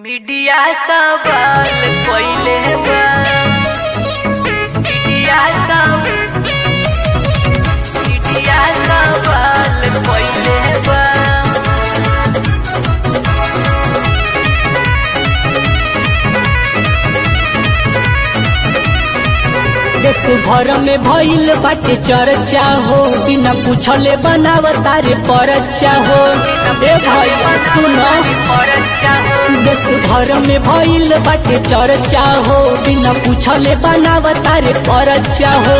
media सवाल कइले बा मीडिया सव मीडिया सवाल कइले बा देश भर में भइल बाटे चर्चा हो बिना पूछले बनाव तारे परचा हो ए भैया सुन देश भर में भइल बाटे चर्चा हो बिना पूछले बनाव तारे परचा हो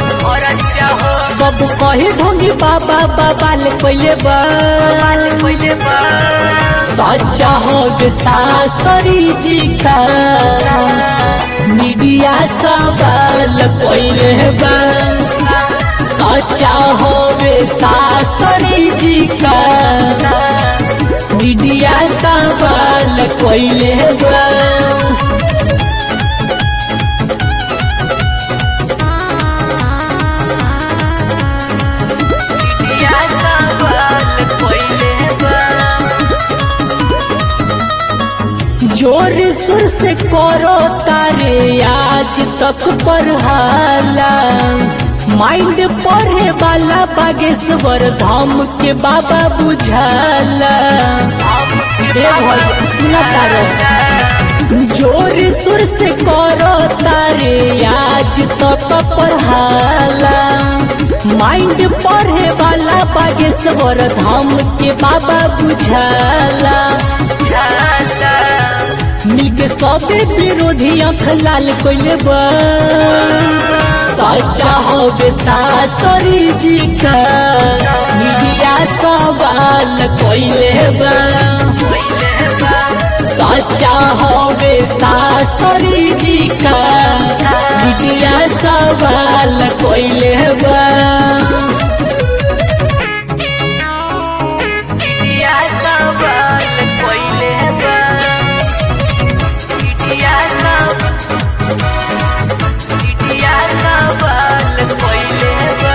सब कहे ढोंगी बाबा बाबा ले पहिले बा सच्चा हो गे शास्त्री जी का मीडिया सवाल पहिले बा सच्चा हो गे शास्त्री जी का मीडिया सवाल पहिले बा मीडिया सवाल कइले बा जोर सुर से करो तारे आज तक पढ़ाला माइंड पढ़े वाला बागेश्वर धाम के बाबा बुझाला ए भैया सुना तारो जोर सुर से करो तारे आज तक पढ़ाला माइंड पढ़े वाला बागेश्वर धाम के बाबा बुझाला मिलके सबे विरोधी अख लाल कोइले बा सच्चा हो शास्त्री जी का मीडिया सवाल कोइले बा सच्चा हो शास्त्री जी का मीडिया सवाल कोइले बा मीडिया सवाल कइले बा मीडिया सव मीडिया सवाल कइले बा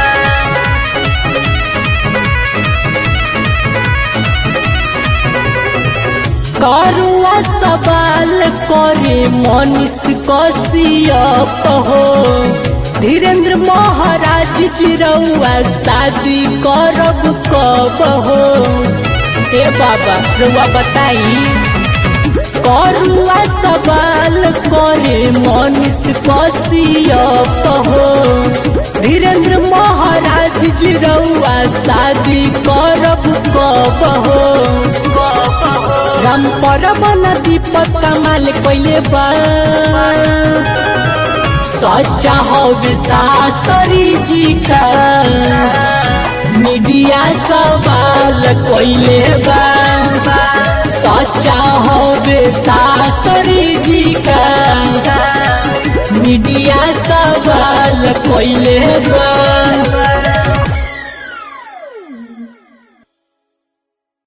करुआ सवाल करे मनीष कश्यप हो धीरेन्द्र महाराज जिरौआ शादी करब कब हो ए बाबा रुआ बताई करुआ सवाल करे मनीष कश्यप हो धीरेन्द्र महाराज जिरौआ शादी करब कब हो राम परमन दीपक कमाल कोइले बा सच्चा हो शास्त्री जी का मीडिया सवाल कोइले बा सच्चा हो शास्त्री जी का मीडिया सवाल कोइले बा